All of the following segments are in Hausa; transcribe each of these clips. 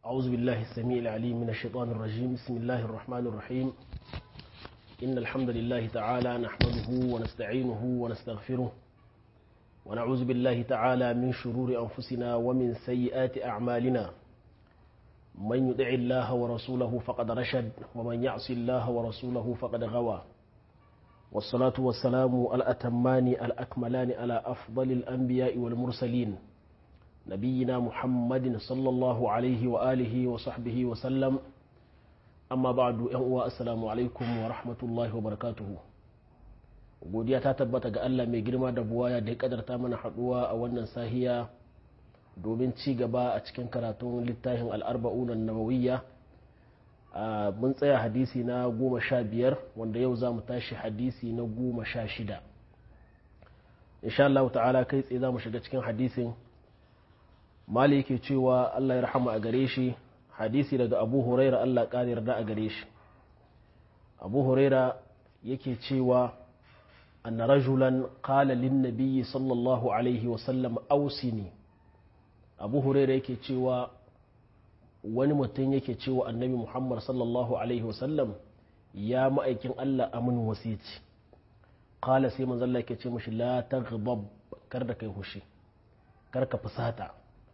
أعوذ بالله السميع العليم من الشيطان الرجيم بسم الله الرحمن الرحيم إن الحمد لله تعالى نحمده ونستعينه ونستغفره ونعوذ بالله تعالى من شرور أنفسنا ومن سيئات أعمالنا من يطع الله ورسوله فقد رشد ومن يعص الله ورسوله فقد غوى والصلاة والسلام الأتمان الأكملان على أفضل الأنبياء والمرسلين نبينا محمد صلى الله عليه وآله وصحبه وسلم amma ba du yan uwa assalamu alaikum wa rahmatullahi wa barakatuhu godiya ta tabbata ga Allah mai girma da buwaya da ya kadarta mana haduwa a wannan sahiya domin ci gaba a cikin karatun littafin al'arba'unan nawawiyya mun tsaya hadisi na goma sha biyar wanda yau za mu tashi hadisi na goma sha shida insha Allah ta'ala kai tsaye za mu shiga cikin hadisin mali yake cewa Allah ya rahama a gare shi hadisi daga abu huraira Allah ƙari yarda a gare shi abu huraira yake cewa anna rajulan qala lin nabiyyi sallallahu alaihi wasallam ausini abu huraira yake cewa wani mutum yake cewa annabi muhammad sallallahu alaihi wasallam ya ma'aikin Allah amin wasici qala sai manzo Allah yake ce mishi la taghdab kar da kai hushi kar ka fusata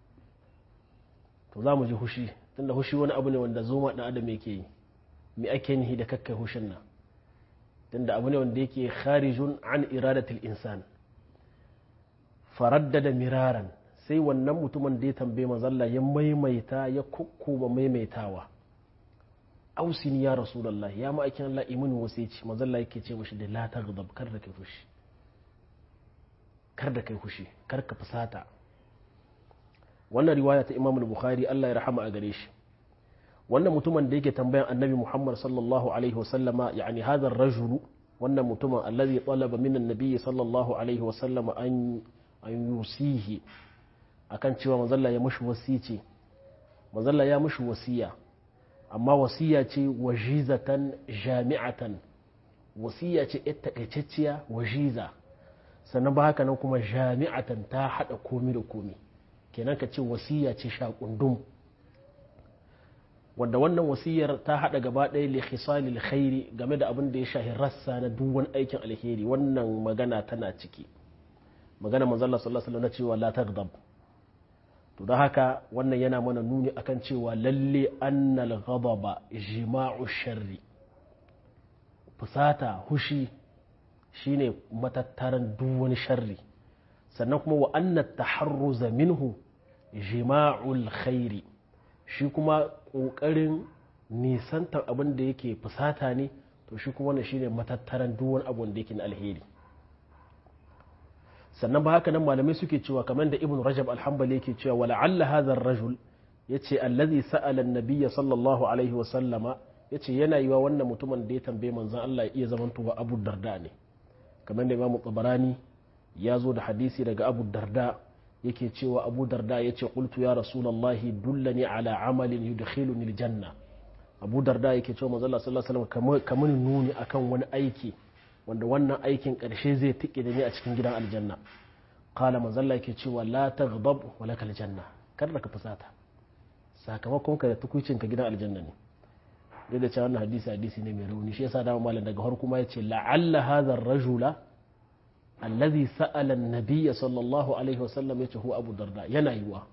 to za mu ji hushi tunda hushi wani abu ne wanda zoma ɗan adam yake yi me ake nihi da kakkai hushin nan tunda abu ne wanda yake kharijun an iradatul insan faraddada miraran sai wannan mutumin da ya tambaye mazalla ya maimaita ya kukkuma maimaitawa ausini ya rasulullah ya ma'aikin Allah imin wasici mazalla yake ce mashi da la taghdab kar da kai fushi kar da kai fushi kar ka fusata wannan riwaya ta imam bukhari Allah ya rahama a gare shi wannan mutumin da yake tambayan annabi muhammad sallallahu alaihi wasallama yani hadha rajulu wannan mutumin allazi talaba min annabi sallallahu alaihi wasallama an an yusihi akan cewa manzalla ya mushi wasici manzalla ya mushi wasiya amma wasiya ce wajizatan jami'atan wasiya ce ita takaitacciya wajiza sannan ba haka nan kuma jami'atan ta hada komi da komi kenan ka ce wasiya ce shaƙundum wanda wannan wasiyar ta haɗa gaba ɗaya li khisalil khairi game da abin da ya shahi rassa na duk wani aikin alheri wannan magana tana ciki magana manzo Allah sallallahu alaihi wasallam na cewa la taghdab to don haka wannan yana mana nuni akan cewa lalle annal ghadaba jima'u sharri fusata hushi shine matattaran duk wani sharri sannan kuma wa annat taharruza minhu jima'ul khairi shi kuma ƙoƙarin nisantar abin da yake fusata ne to shi kuma wannan shine matattaran duk wani abu da yake na alheri sannan ba haka nan malamai suke cewa kamar da ibn rajab alhambali yake cewa wala alla hadha rajul yace allazi sa'ala an-nabiy sallallahu alaihi wa sallama yace yana yiwa wannan mutumin da ya tambaye manzon Allah ya iya zamantowa Abu Darda ne kamar da Imam Tabarani ya zo da hadisi daga Abu Darda yake cewa Abu Darda yace qultu ya rasulullahi dullani ala amalin yudkhiluni aljanna Abu Darda yake cewa manzon Allah sallallahu alaihi wasallam kamar nuni akan wani aiki wanda wannan aikin ƙarshe zai tike da ni a cikin gidan aljanna qala manzon yake cewa la taghdab wa lakal janna kar da ka fusata sakamakon ka da tukucin ka gidan aljanna ne duk da cewa wannan hadisi hadisi ne mai rauni shi yasa da malam daga har kuma yace la'alla hadha ar-rajula alladhi sa'ala an-nabiy sallallahu alaihi wasallam yace huwa abu darda yana yiwa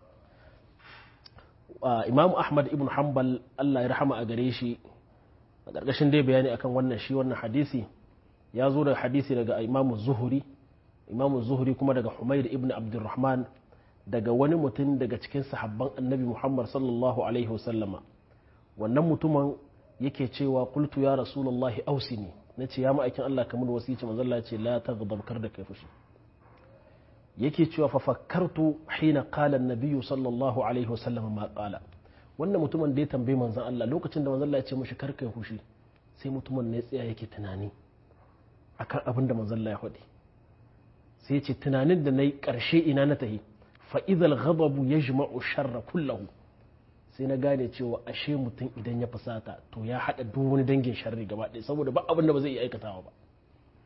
imam ahmad ibn hanbal Allah ya rahama a gare shi a ƙarƙashin dai bayani akan wannan shi wannan hadisi ya zo da hadisi daga imamu zuhuri imamu zuhuri kuma daga humayd ibn abdurrahman daga wani mutum daga cikin sahabban annabi muhammad sallallahu alaihi wasallama wannan mutumin yake cewa qultu ya rasulullahi ausini nace ya ma'aikin Allah kamar wasici manzo Allah ce la taghdab kar da kai fushi yake cewa fa fakkartu hina qala an-nabiy sallallahu alaihi wasallam ma qala wannan mutumin da ya tambaye manzon Allah lokacin da manzon Allah ya ce mishi kar kai fushi sai mutumin ne tsaya yake tunani akan abin da manzon Allah ya faɗi sai ya ce tunanin da nayi karshe ina na tahi fa idhal ghadabu yajma'u sharra kullahu sai na gane cewa ashe mutum idan ya fusata to ya haɗa duk wani dangin sharri gaba ɗaya saboda ba abin da ba zai iya aikatawa ba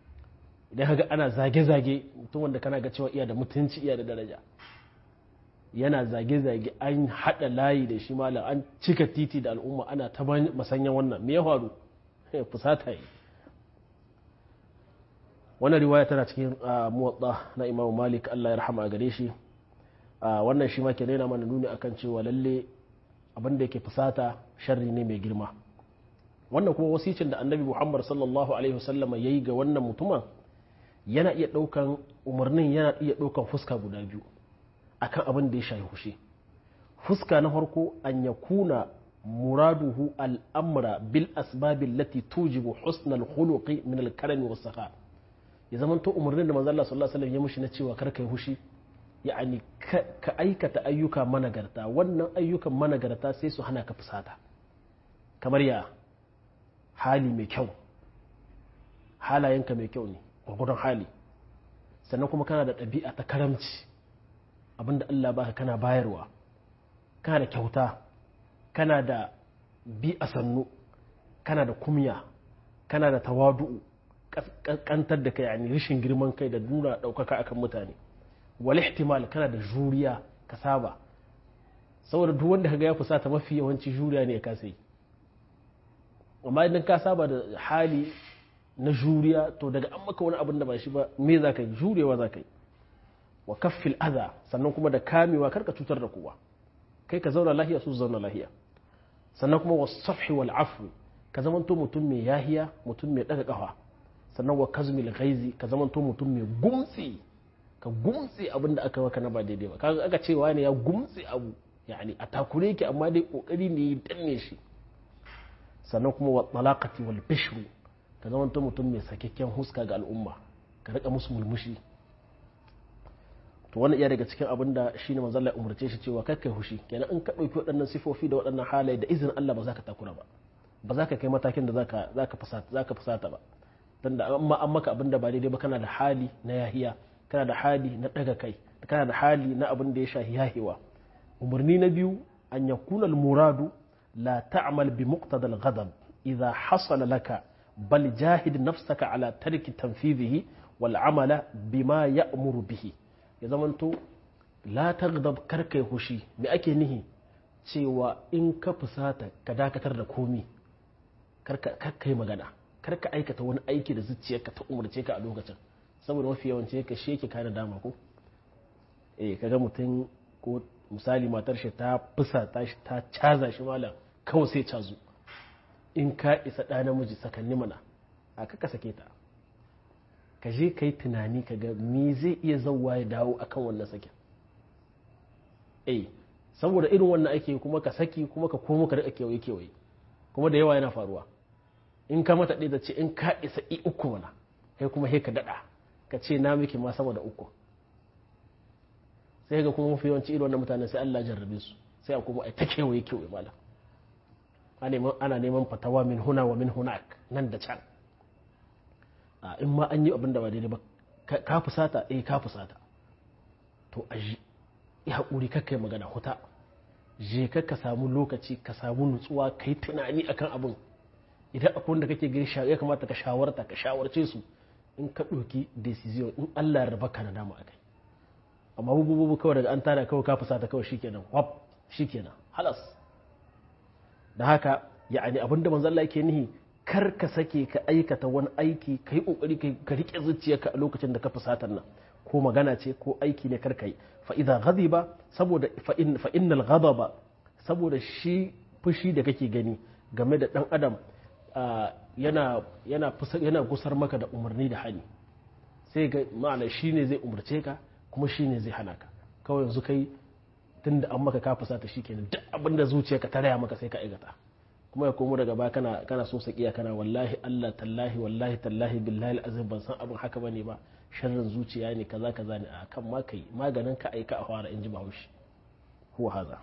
idan kaga ana zage-zage mutum wanda kana ga cewa iya da mutunci iya da daraja yana zage-zage an haɗa layi da shi malam an cika titi da al'umma ana ta masanyan wannan me ya faru fusata yi wannan riwaya tana cikin muwatsa na imamu malik allah ya rahama a gare shi wannan shi ma ke nuna mana nuni akan cewa lalle abin da yake fusata sharri ne mai girma wannan kuma wasicin da annabi muhammad sallallahu alaihi wasallama ya yi ga wannan mutumin yana iya ɗaukan umarnin yana iya ɗaukan fuska guda biyu akan abin da ya shafi hushe fuska na farko an ya kuna muraduhu al'amra bil asbabin lati tujibu husnal khuluqi min al-karami was saha ya zama to umarnin da manzo Allah sallallahu alaihi wasallam ya mushi na cewa kar kai hushi ya'ani ka aikata ayyuka managarta wannan ayyukan managarta sai su hana ka fusata kamar ya hali mai kyau halayenka mai kyau ne gwagwadon hali sannan kuma kana da ɗabi'a ta karamci abinda Allah baka kana bayarwa kana da kyauta kana da bi a sannu kana da kumya kana da tawadu'u kantar da kai yani rashin girman kai da nuna ɗaukaka akan mutane wal ihtimal kana da juriya ka saba saboda duk wanda kaga ya fusata mafi yawanci juriya ne ya kasa yi amma idan ka saba da hali na juriya to daga an maka wani abin da ba shi ba me za ka yi jurewa za ka yi wa kaffil adha sannan kuma da kamewa karka cutar da kowa kai ka zauna lahiya su zauna lahiya sannan kuma wa safhi wal afwi ka zamanto mutum mai yahiya mutum mai daga kafa sannan wa kazmil ghaizi ka zamanto mutum mai gumtsi ka gumtsi abin da aka maka na ba daidai ba kaga aka cewa ne ya gumtsi abu yani a takure yake amma dai kokari ne ya danne shi sannan kuma wa talaqati wal bishru ka zamanto mutum mai sakakken huska ga al'umma ka rika musu mulmushi to wannan iya daga cikin abin da shine manzo Allah umurce shi cewa kai kai hushi kenan in ka dauki waɗannan sifofi da waɗannan halaye da izinin Allah ba za ka takura ba ba za ka kai matakin da zaka zaka fusata zaka fusata ba dan da amma an maka abin da ba daidai ba kana da hali na yahiya kana da hali na daga kai kana da hali na abin da ya shahi yahiwa umarni na biyu an yakuna al-muradu la ta'mal bi muqtada al-ghadab idha hasala laka bal jahid nafsaka ala tarki tanfidhihi wal amala bima ya'muru bihi ya zamanto la taghdab karkai hushi me ake nihi cewa in ka fusata ka dakatar da komi karka yi magana karka aikata wani aiki da zuciyarka ta umarce ka a lokacin saboda mafi yawanci ka sheke kana dama ko eh kaga mutum ko misali matar shi ta fusata shi ta caza shi malam kawai sai cazu in ka isa ɗa namiji sakanni mana a kaka sake ta ka je ka yi tunani ka ga me zai iya zauwa ya dawo akan wannan sakin eh saboda irin wannan ake kuma ka saki kuma ka komo ka rika kewaye kewaye kuma da yawa yana faruwa in ka mata ɗaya da ce in ka isa i uku mana kai kuma he ka daɗa ka ce na miki ma sama da uku sai ga kuma mafi yawanci irin wannan mutane sai Allah jarrabe su sai a kuma ai ta kewaye kewaye mala ana neman fatawa min huna wa min hunak nan da can in ma an yi abin da ba daidai ba ka fusata eh ka fusata to a ji ya haƙuri kakkai magana huta je ka ka samu lokaci ka samu nutsuwa ka yi tunani akan abin idan akwai wanda kake gani ya kamata ka shawarta ka shawarce su in ka ɗauki decision in Allah ya raba ka na dama akai amma bububu kawai daga an tara kawai ka fusata kawai shikenan wap shikenan halas da haka ya'ani abinda manzo Allah yake nihi kar ka sake ka aikata wani aiki ka yi kokari ka rike zuciyarka a lokacin da ka fusatar nan ko magana ce ko aiki ne kar ka yi fa idza ghadiba saboda fa innal ghadaba saboda shi fushi da kake gani game da dan adam yana yana yana gusar maka da umarni da hani sai ga ma'ana shine zai umarce ka kuma shine zai hana ka kawai yanzu kai tunda an maka ka fusata shikenan duk abin da zuciyarka ta raya maka sai ka aikata kuma ya komo daga baya kana kana so sakiya kana wallahi Allah tallahi wallahi tallahi billahi azim ban san abin haka bane ba sharrin zuciya ne kaza kaza ne a kan ma kai maganin ka aika a fara inji bahaushe huwa haza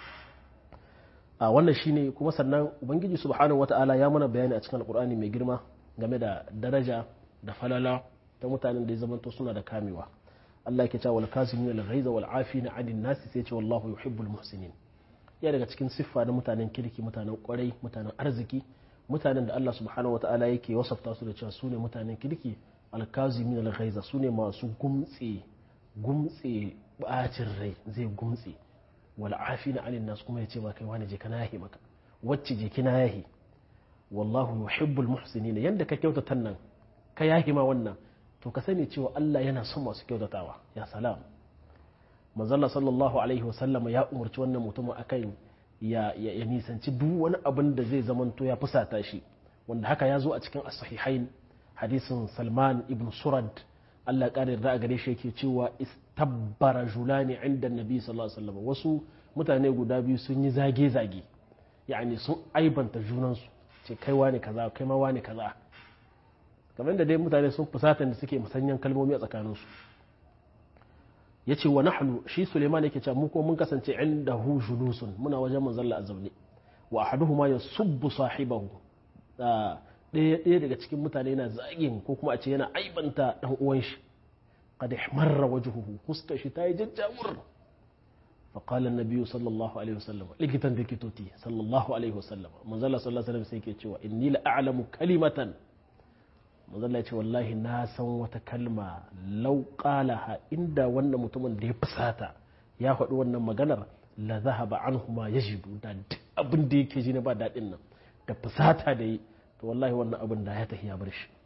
a wannan shine kuma sannan ubangiji subhanahu wataala ya mana bayani a cikin alqur'ani mai girma game da daraja da falala ta mutanen da ya zamanto suna da kamewa Allah yake cewa wal kazimin al ghaiza wal afina 'anil nasi sai ce wallahu yuhibbul muhsinin ya daga cikin siffa na mutanen kirki mutanen kwarai mutanen arziki mutanen da Allah subhanahu wa ta'ala yake wasafta su da cewa su ne mutanen kirki alkazimi na ghaiza su ne masu gumtse gumtse bacin rai zai gumtse wal afina anin nas kuma ya ce ma kai wani je kana yahi maka wacce je kina yahi wallahu yuhibbul muhsinin yanda ka kyautata nan ka yahi ma wannan to ka sani cewa Allah yana son masu kyautatawa ya salam manzalla sallallahu alaihi wasallam ya umarci wannan mutumin akan ya, ya, ya nisanci duk wani abin da zai zamanto ya fusata shi wanda haka ya zo a cikin as-sahihain hadisin Salman ibn Surad Allah ƙara yarda a gare shi yake cewa istabbara julani inda nabi sallallahu alaihi wasallam wasu mutane guda biyu sun yi zage-zage yani sun aibanta junansu ce kai wani kaza kai ma wani kaza kamar da dai mutane sun fusata da suke musanyan kalmomi a tsakaninsu ya ce wa nahnu shi suleiman yake cewa mu ko mun kasance inda hu julusun muna wajen manzalla a zaune wa ahaduhuma ya subbu sahibahu ɗaya ɗaya daga cikin mutane yana zagin ko kuma a ce yana aibanta dan uwan shi qad ihmarra wajhuhu fuskar shi ta yi jajjawur fa qala an-nabiy sallallahu alaihi wasallam likitan likitoti sallallahu alaihi wasallam manzalla sallallahu alaihi wasallam sai yake cewa inni la a'lamu kalimatan manzalla ce wallahi na san wata kalma lauƙalaha inda wannan mutumin da ya fusata ya faɗi wannan maganar la zahaba anhu ma yajidu da duk abin da yake ji na ba daɗin nan da fusata da yi to wallahi wannan abin da ya tafi ya bar shi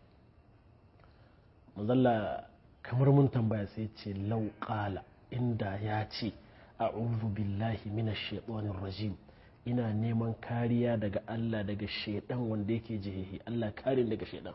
manzalla kamar mun tambaya sai ce lauƙala inda ya ce a'udhu billahi minash shaitanir rajim ina neman kariya daga Allah daga shaidan wanda yake jihihi Allah kare daga shaidan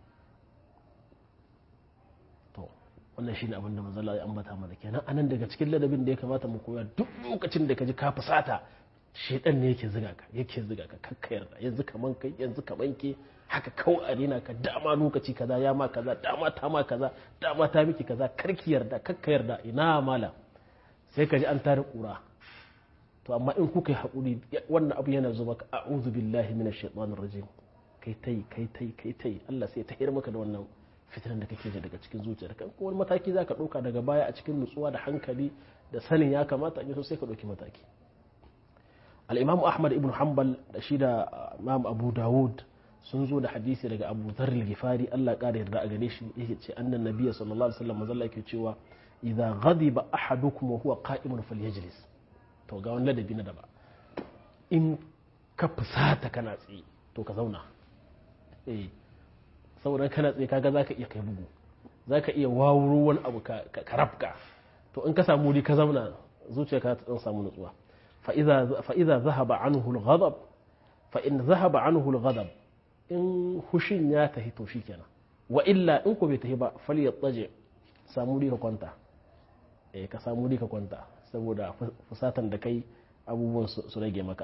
to wannan shine abin da manzo ya ambata mana kenan anan daga cikin ladabin da ya kamata mu koya duk lokacin da ka ji ka fusata shedan ne yake ziga ka yake ziga ka kakka yarda yanzu kaman kai yanzu kaman ke haka kawai a rena ka dama lokaci kaza ya ma kaza dama ta ma kaza dama ta miki kaza karki yarda kakka yarda ina mala sai ka ji an tare kura to amma in kuka yi haƙuri wannan abu yana zuba ka a'udhu billahi minash shaitanir rajim kai tai kai tai kai tai Allah sai ta hira maka da wannan fitinan da kake ji daga cikin zuciyar kan ko wani mataki za ka ɗauka daga baya a cikin nutsuwa da hankali da sanin ya kamata in so sai ka ɗauki mataki al-imam ahmad ibn hanbal da shi da imam abu dawud sun zo da hadisi daga abu dharr al-ghifari Allah ƙara yarda a gare shi yake ce annan nabiyyi sallallahu alaihi wasallam manzo yake cewa idza ghadiba ahadukum wa huwa qa'imun falyajlis to ga wannan ladabi na daba in ka fusata kana tsaye to ka zauna eh saboda kana tsaye kaga za ka iya kai bugu za ka iya wawuro wani abu ka rafka to in ka samu wuri ka zauna zuciya ka ta samu nutsuwa fa'iza zahaba anhu al-ghadab fa in zahaba anhu al-ghadab in hushin ya tahi to shikenan wa illa in ko bai tahi ba fal yattaji samu wuri ka kwanta eh ka samu wuri ka kwanta saboda fusatan da kai abubuwan su rage maka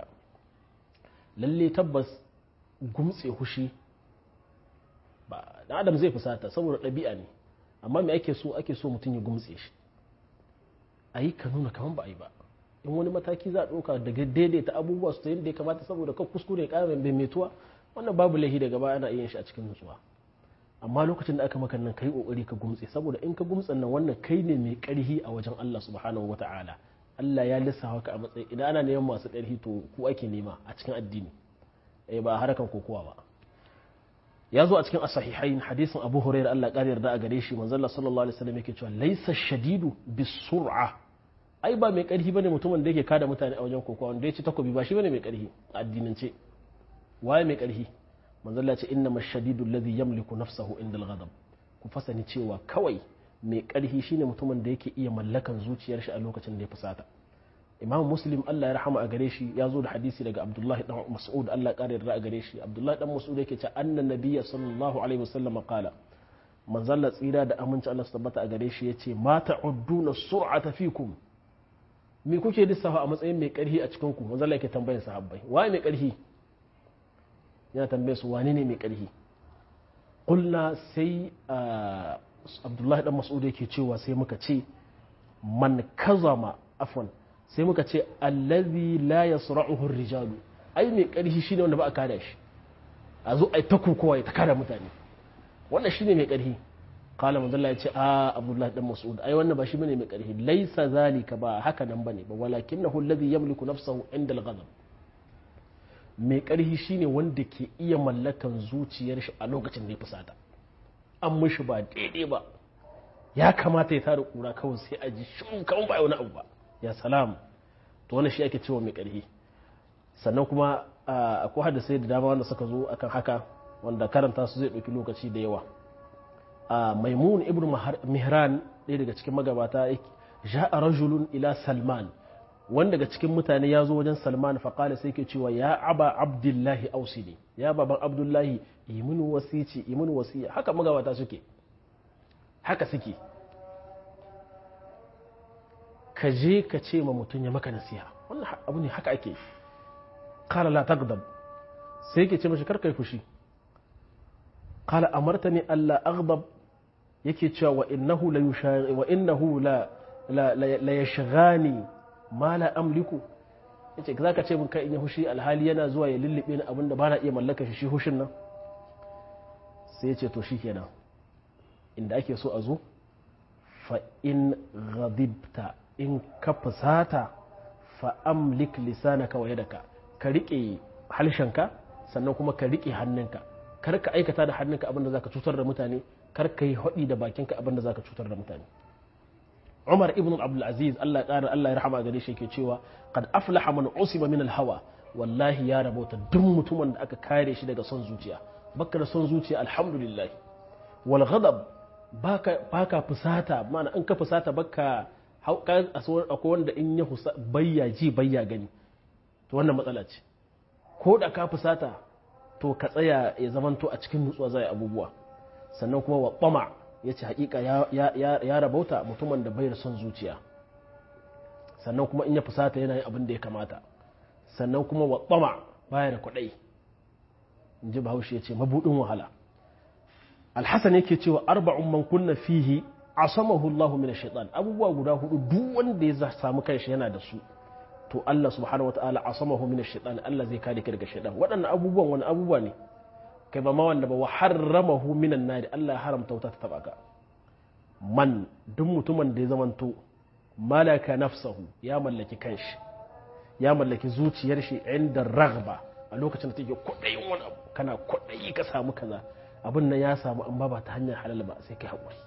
lalle tabbas gumtse hushi ba dan adam zai fusata saboda ɗabi'a ne amma me ake so ake so mutum ya gumtse shi a yi ka nuna kaman ba a yi ba in wani mataki za a ɗauka daga daidaita abubuwa su ta yadda ya kamata saboda kan kuskure ya ƙara mai metuwa wannan babu laifi daga baya ana yin shi a cikin nutsuwa amma lokacin da aka maka nan kai kokari ka gumtse saboda in ka gumtse nan wannan kai ne mai ƙarhi a wajen Allah subhanahu wata'ala Allah ya lissafa ka a matsayi idan ana neman masu ƙarhi to ku ake nema a cikin addini eh ba harakan kokowa ba ya zo a cikin asahihain hadisin abu hurairah Allah ƙari yarda a gare shi manzon sallallahu alaihi wasallam yake cewa laysa shadidu bisur'a ai ba mai ƙarfi bane mutumin da yake kada mutane a wajen kokowa wanda ya ci takobi ba shi bane mai ƙarfi a addinance waye mai ƙarfi manzon Allah ya ce inna mashadidu alladhi yamliku nafsahu inda al-ghadab ku fasani cewa kawai mai ƙarfi shine mutumin da yake iya mallakan zuciyar shi a lokacin da ya fusata imam muslim Allah ya rahama a gare shi ya zo da hadisi daga abdullahi dan mas'ud Allah ƙara yarda a gare shi abdullahi dan mas'ud yake ce annan nabiyya sallallahu alaihi wasallam qala manzalla tsira da aminci Allah su tabbata a gare shi yace ma ta'udduna sur'ata fikum me kuke lissafa a matsayin mai karhi a cikin ku manzalla yake tambayar sahabbai waye mai karhi yana tambaye su wane ne mai karhi qulna sai abdullahi dan mas'ud yake cewa sai muka ce man kazama afwan sai muka ce allazi la yasra'uhu rijalu ai mai karfi shine wanda ba a kada shi a zo ai ta kokowa ya ta kada mutane wannan shine mai karfi qala manzo Allah ya ce a abdullahi dan mas'ud ai wannan ba shi bane mai karfi laisa zalika ba haka nan bane ba walakinahu allazi yamliku nafsahu inda al-ghadab mai karfi shine wanda ke iya mallakan zuciyar shi a lokacin da ya fusata an mishi ba daidai ba ya kamata ya tada kura kawai sai a ji shun kawai ba wani abu ba ya salam to wannan shi ake cewa mai ƙarfi sannan kuma akwai hadisai da dama wanda suka zo akan haka wanda karanta su zai ɗauki lokaci da yawa maimun ibn mihran ɗaya daga cikin magabata ja'a rajulun ila salman wanda daga cikin mutane ya zo wajen salman faƙala sai ke cewa ya aba abdullahi ausili ya baban abdullahi imin wasici imin wasiya haka magabata suke haka suke ka je ka ce ma mutum ya maka nasiha wannan abu ne haka ake kala la tagdab sai ke ce mashi karkai fushi kala amartani alla aghdab yake cewa wa innahu la wa innahu la la yashghani ma la amliku yace zaka ce mun kai in ya hushi alhali yana zuwa ya lullube ni abinda bana iya mallaka shi shi hushin nan sai yace to shikenan inda ake so a zo fa in ghadibta in ka fusata fa amlik lisanaka wa yadaka ka rike halshenka sannan kuma ka rike hannunka kar ka aikata da hannunka abinda zaka cutar da mutane kar ka yi haɗi da bakinka abinda zaka cutar da mutane Umar ibn Abdul Aziz Allah ƙara Allah ya rahama gare shi yake cewa qad aflaha man usiba min al-hawa wallahi ya rabota duk mutumin da aka kare shi daga son zuciya baka da son zuciya alhamdulillah wal ghadab baka baka fusata mana an ka fusata baka akwai wanda in ya bayya ji bayya gani to wannan matsala ce ko da ka fusata to ka tsaya ya zamanto a cikin nutsuwa zai abubuwa sannan kuma wa ɓama ya ce hakika ya rabauta mutumin da bai da son zuciya sannan kuma in ya fusata yana yin abin da ya kamata sannan kuma wa ɓama baya da kwaɗai in ji bahaushe ya ce mabuɗin wahala alhassan yake cewa arba'un man kunna fihi asamahu Allah min shaitan abubuwa guda hudu duk wanda ya samu kanshi yana da su to Allah subhanahu wataala asamahu min shaitan Allah zai kare ka daga shaitan waɗannan abubuwan wani abubuwa ne kai ba ma wanda ba wa harramahu minan nari Allah ya haramta wuta ta taba ka man duk mutumin da ya zamanto malaka nafsahu ya mallaki kanshi ya mallaki zuciyar shi inda raghba a lokacin da take kwaɗayin wani abu kana kwaɗayi ka samu kaza abin nan ya samu amma ba ta hanyar halal ba sai kai haƙuri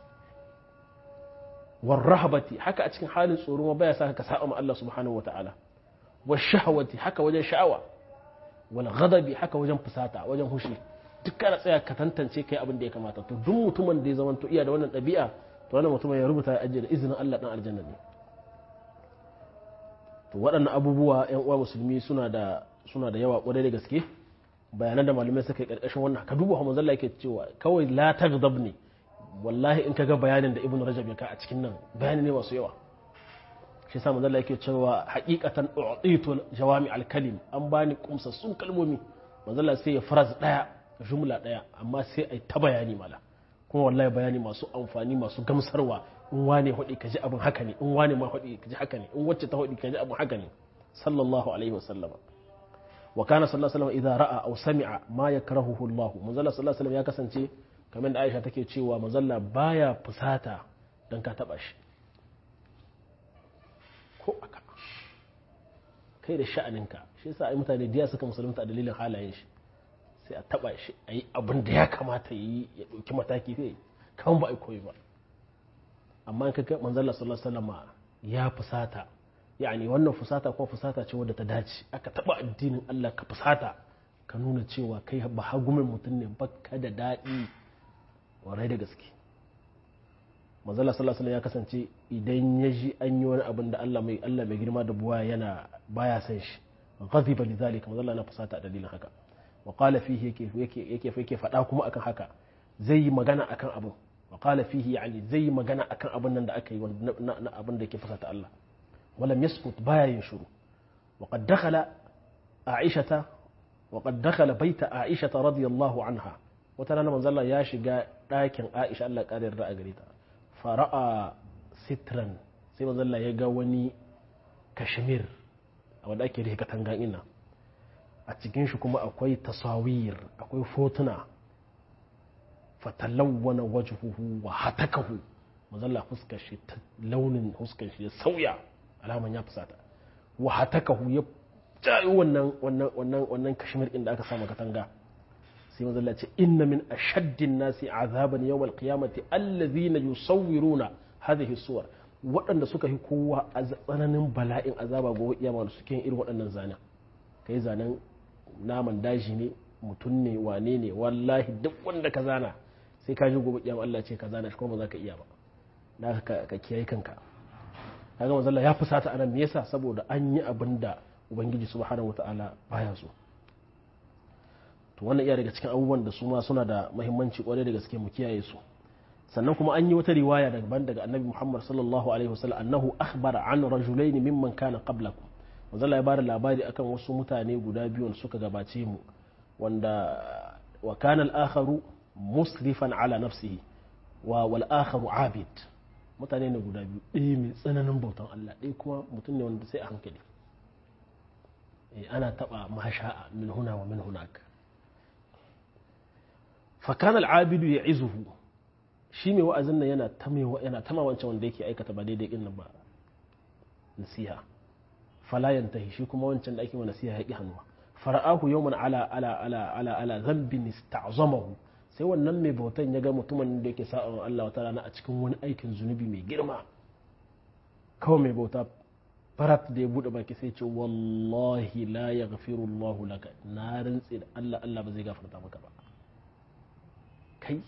war rahabati haka a cikin halin tsoro ma baya sa ka saba ma Allah subhanahu wataala wa shahawati haka wajen sha'awa wal ghadabi haka wajen fusata wajen hushi duk kana tsaya ka tantance kai abin da ya kamata to duk mutumin da ya zama to iya da wannan ɗabi'a to wannan mutumin ya rubuta ya ajiye da izinin Allah dan aljanna ne to waɗannan abubuwa ƴan uwa musulmi suna da suna da yawa ƙwarai da gaske bayanan da malamai suka yi ƙarƙashin wannan ka duba Muhammad Allah yake cewa kawai la taghdab ne wallahi in kaga bayanin da Ibn Rajab ya ka a cikin nan bayani ne masu yawa shi yasa manzo Allah yake cewa haqiqatan u'titu jawami al-kalim an bani kumsassun kalmomi manzo Allah sai ya faraz daya jumla daya amma sai ai ta bayani mala kuma wallahi bayani masu amfani masu gamsarwa in wane hudi kaji abin haka ne in wane ma hudi kaji haka ne in wacce ta hudi kaji abin haka ne sallallahu alaihi wasallama wa kana sallallahu alaihi wasallam idza ra'a aw sami'a ma yakrahuhu Allah manzo Allah sallallahu alaihi wasallam ya kasance kamar da Aisha take cewa manzo Allah baya fusata dan ka taba shi ko aka kai da sha'aninka shi yasa ai mutane diya suka musulunta a dalilin halayen shi sai a taba shi a yi abin da ya kamata yi ya ɗauki mataki kai kan ba a koyi ba amma in kaga manzala sallallahu alaihi wasallam ya fusata yani wannan fusata ko fusata ce wadda ta dace aka taba addinin Allah ka fusata ka nuna cewa kai ba hagumin mutum ne baka da daɗi warai da gaske manzala sallallahu alaihi ya kasance idan ya ji an yi wani abin da Allah mai Allah mai girma da buwa yana baya san shi ghadiba lidhalika manzala na fusata a dalilin haka wa qala fihi yake yake yake yake faɗa kuma akan haka zai yi magana akan abin wa qala fihi yani zai yi magana akan abin nan da aka yi na abin da yake fusata Allah walam yaskut baya yin shiru wa qad dakhala aishata wa qad dakhala baita aishata radiyallahu anha wata rana manzo Allah ya shiga ɗakin Aisha Allah ƙara yarda a gare ta fara'a sitran sai manzo Allah ya ga wani kashmir a wanda ake rike katangan ina a cikin shi kuma akwai tasawir akwai fotuna fatalawwana wajhuhu wa hatakahu mazalla fuskar shi ta launin fuskar shi ya sauya alaman ya fusata wa hatakahu ya jayo wannan wannan wannan wannan kashmir din da aka samu katanga sai manzo Allah ce inna min ashaddin nasi azaban yawmal qiyamati allazina yusawwiruna hadhihi suwar waɗanda suka yi kowa a tsananin bala'in azaba gobe kiyama da suke yin irin waɗannan zanen kai zanen naman daji ne mutum ne wane ne wallahi duk wanda ka zana sai ka ji gobe kiyama Allah ce ka zana shi kuma ba za ka iya ba da ka ka kiyaye kanka kaga manzo Allah ya fusata anan me yasa saboda an yi abin da ubangiji subhanahu wataala baya so to wannan iya daga cikin abubuwan da su ma suna da muhimmanci kwarai da gaske mu kiyaye su sannan kuma an yi wata riwaya daban daga annabi Muhammad sallallahu alaihi wasallam annahu akhbara an rajulain mimman kana qablakum manzo Allah ya bada labari akan wasu mutane guda biyu da suka gabace mu wanda wa kana al-akharu musrifan ala nafsihi wa wal akharu abid mutane ne guda biyu ɗaya mai tsananin bautan Allah ɗaya kuma mutum ne wanda sai a hankali ana taɓa masha'a min huna wa min hunak fakan al'abidu ya izuhu shi mai wa'azin nan yana yana tama wancan wanda yake aikata ba daidai ɗin nan ba nasiha falayan tahi shi kuma wancan da ake wa nasiha ya ƙi hannuwa fara'ahu yawman ala ala ala ala ala zambin ista'zamahu sai wannan mai bautan ya ga mutumin da yake sa'an Allah wata rana a cikin wani aikin zunubi mai girma kawai mai bauta farat da ya bude baki sai ce wallahi la yaghfiru Allah laka na rantsi da Allah Allah ba zai gafarta maka ba kai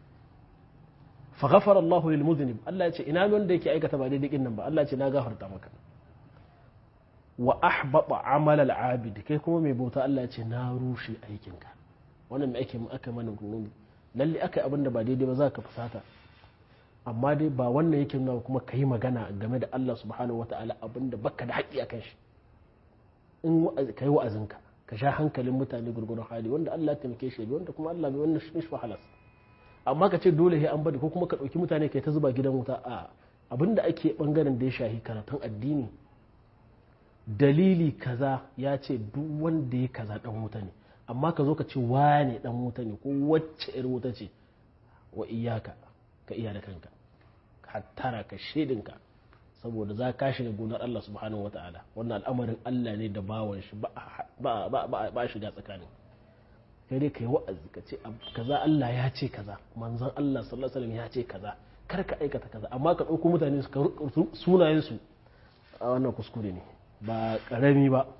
fa ghafara Allah lil muznib Allah ya ce ina wanda yake aikata ba daidai din nan ba Allah ya ce na gafarta maka wa ahbata amal al abid kai kuma mai bauta Allah ya ce na rushe aikinka wannan mai ake aka mana gurumi lalle aka abin da ba daidai ba za ka fusata amma dai ba wannan yake nuna kuma ka yi magana game da Allah subhanahu wataala abin da baka da haƙƙi akan shi in ka yi wa'azinka ka sha hankalin mutane gurgurun hali wanda Allah ya taimake shi wanda kuma Allah bai wannan shi halas amma ka ce dole sai an bari ko kuma ka ɗauki mutane kai ta zuba gidan wuta a abin da ake bangaren da ya shahi karatun addini dalili kaza ya ce duk wanda ya kaza dan wuta ne amma ka zo ka ce wane dan wuta ne ko wacce ir wuta ce wa iyaka ka iya da kanka hattara ka shedinka saboda za ka shiga gonar Allah subhanahu wata'ala wannan al'amarin Allah ne da bawan shi ba ba shiga tsakanin kai dai ka yi wa'azi ka ce kaza Allah ya ce kaza manzon Allah sallallahu alaihi wasallam ya ce kaza kar ka aikata kaza amma ka ɗauko mutane su sunayen su a wannan kuskure ne ba ƙarami ba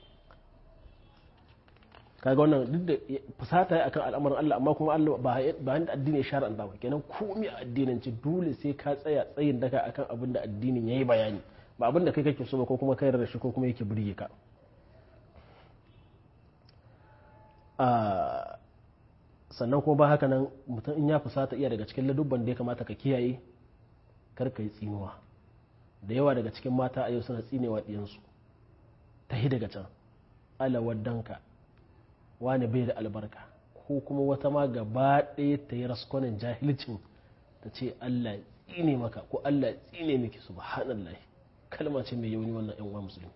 kaga wannan duk da fusata akan al'amarin Allah amma kuma Allah ba ba addini ya shar'anta ba kenan komai a addinin ce dole sai ka tsaya tsayin daka akan abin da addinin yayi bayani ba abin da kai kake so ba ko kuma kai da shi ko kuma yake burge ka sannan kuma ba haka nan mutum in ya fusata iya daga cikin ladubban da ya kamata ka kiyaye kar ka yi tsinuwa da yawa daga cikin mata a yau suna tsinewa ɗiyansu ta hi daga can alawaddanka wani bai da albarka ko kuma wata ma gaba ɗaya ta yi raskonin jahilcin ta ce Allah tsine maka ko Allah tsine miki subhanallah kalma ce mai yauni wannan yan uwa musulmi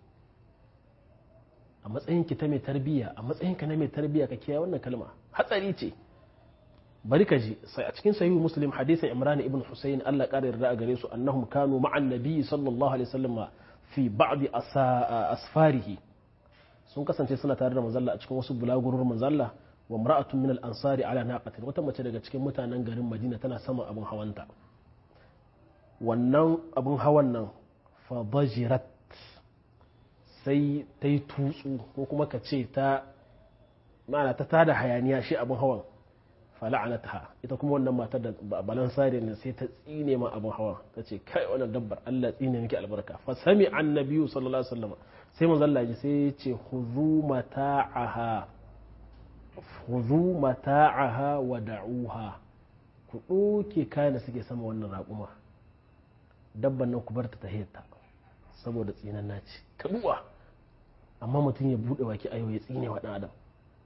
a matsayin ki ta mai tarbiyya a matsayin ka na mai tarbiyya ka kiyaye wannan kalma hatsari ce bari ka ji sai a cikin sahihu muslim hadisin imran ibn husayn Allah ƙara yarda a gare su annahum kanu ma'an nabi sallallahu alaihi wasallam fi ba'd asfarihi sun kasance suna tare da manzalla a cikin wasu bulagurur manzalla wa mar'atun min al-ansari ala naqatin wata mace daga cikin mutanen garin Madina tana saman abin hawanta wannan abin hawan nan fa bajirat sai ta yi tutsu ko kuma ka ce ta ma'ana ta tada hayaniya shi abin hawan fala'anatha ita kuma wannan matar da balan sare ne sai ta tsine ma abin hawan ta ce kai wannan dabbar Allah tsine miki albarka fa sami annabiyu sallallahu alaihi wasallam sai manzo Allah ji sai ya ce khudhu mata'aha khudhu mata'aha wa da'uha ku doke kayan da suke sama wannan raƙuma dabban nan ku bar ta tahiyarta saboda tsinan naci ka duwa amma mutum ya bude baki ayo ya tsine wa dan adam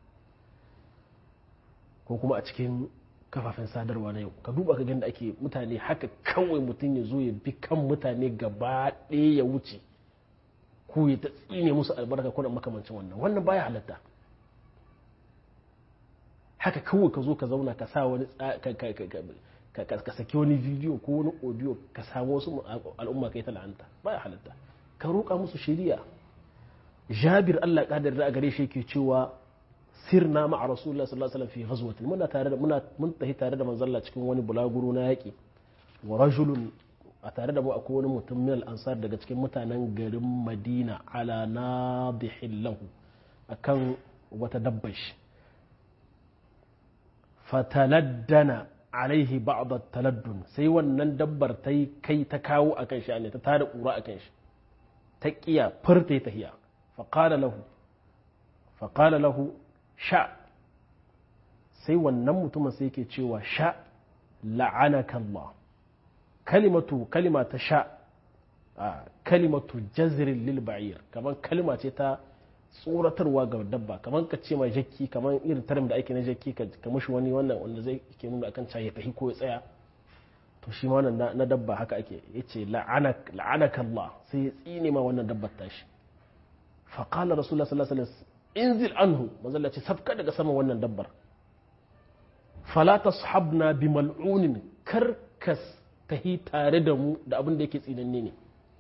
ko kuma a cikin kafafen sadarwa na yau ka duba ka da ake mutane haka kawai mutum ya zo ya bi kan mutane gaba ɗaya ya wuce ko ya ta tsine musu albarka kuna makamancin wannan wannan baya halatta haka kawai ka zo ka zauna ka sa wani ka saki wani bidiyo ko wani audio ka samu wasu al'umma kai ta la'anta baya halatta ka roƙa musu shiriya jabir Allah kadar da gare shi ke cewa sirna ma'a rasulullah sallallahu alaihi wasallam fi ghazwatin muna tare da muna mun tafi tare da manzalla cikin wani bulaguro na yaki wa rajulun a tare da mu akwai wani mutum min al-ansar daga cikin mutanen garin Madina ala nadihin lahu akan wata dabbar shi fataladdana alaihi ba'd taladdun sai wannan dabbar ta yi kai ta kawo akan shi ne ta tada kura akan shi ta kiya furta ta hiya faqala lahu faqala lahu sha sai wannan mutumin sai yake cewa sha la'anaka Allah kalimatu kalima ta sha kalimatu jazrin lil ba'ir kaman kalima ce ta tsoratarwa ga dabba kamar ka ce ma jakki kamar irin tarim da ake na jakki ka mushi wani wannan wanda zai ke nuna akan ya tafi ko ya tsaya to shi ma wannan na dabba haka ake yace la'anaka Allah sai ya tsine ma wannan dabbar tashi fa qala rasulullah sallallahu alaihi wasallam inzil anhu manzo Allah ce sabka daga sama wannan dabbar fala tashabna bi mal'unin karkas tahi tare da mu da abin da yake tsinanne ne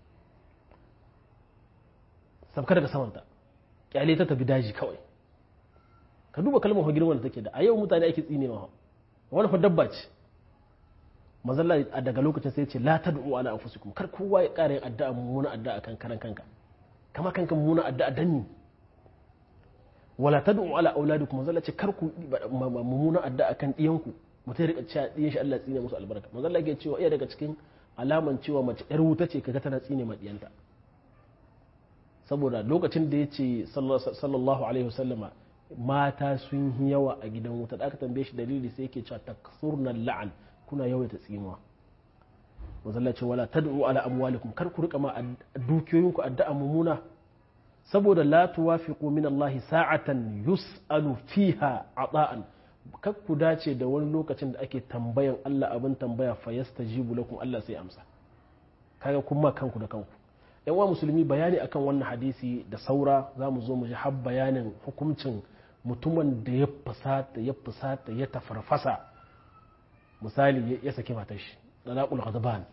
sabka daga samanta kyale ta tafi daji kawai ka duba kalmar girman da take da a yau mutane ake tsine ma wani fa dabba ce mazalla a daga lokacin sai ce la tad'u ala anfusikum kar kowa ya ƙara yin addu'a mummuna addu'a kan karan kanka kama kanka mummuna addu'a danni wala tad'u ala auladikum mazalla ce kar ku mummuna addu'a kan diyanku mutum ya rika cewa diyan shi Allah tsine musu albarka mazalla ke cewa iya daga cikin alaman cewa mace yar wuta ce kaga tana tsine ma diyanta saboda lokacin da ya ce sallallahu alaihi wasallama mata sun yi yawa a gidan wuta da aka tambaye shi dalili sai yake cewa taksurna la'an kuna yawaita tsinuwa wazalla ce wala tad'u ala amwalikum kar ku rika ma dukiyoyinku addu'a mumuna saboda la tuwafiqu min Allah sa'atan yus'alu fiha ata'an kar ku dace da wani lokacin da ake tambayan Allah abin tambaya fa yastajibu lakum Allah sai amsa kaga kuma kanku da kanku yan wa musulmi bayani akan wannan hadisi da saura za mu zo mu ji har bayanin hukuncin mutumin da ya fusata ya fusata ya tafarfasa misali ya saki matar shi dalaqul ghadban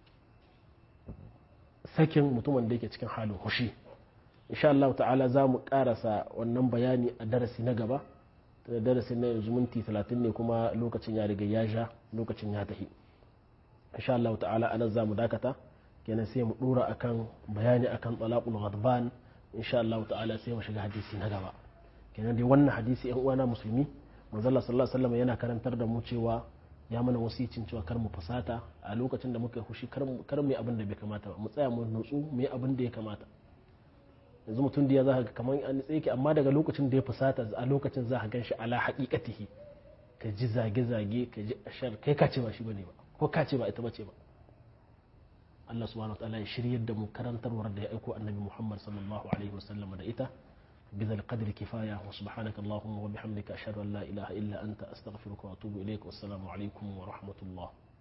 sakin mutumin da yake cikin halin hushi insha Allah ta'ala za mu karasa wannan bayani a darasi na gaba da darasi na yanzu minti 30 ne kuma lokacin ya riga ya sha lokacin ya tafi insha Allah ta'ala anan za mu dakata kenan sai mu dora akan bayani akan talaqul ghadban insha Allah ta'ala sai mu shiga hadisi na gaba kenan dai wannan hadisi yan uwana musulmi manzo Allah sallallahu alaihi wasallam yana karantar da mu cewa ya mana wasicin cewa kar mu fasata a lokacin da muka hushi kar mu yi abin da bai kamata ba mu tsaya mu nutsu mu yi abin da ya kamata yanzu mutum da ya za ka kamar an tsaye amma daga lokacin da ya fusata a lokacin za ka gan shi ala haƙiƙatihi ka ji zage-zage ka ji ashar kai ka ce ba shi bane ba ko ka ce ba ita bace ba Allah subhanahu wataala ya shiryar da mu karantarwar da ya aiko annabi Muhammad sallallahu alaihi wasallam da ita بذا القدر كفاية وسبحانك اللهم وبحمدك أشهد أن لا إله إلا أنت أستغفرك وأتوب إليك والسلام عليكم ورحمة الله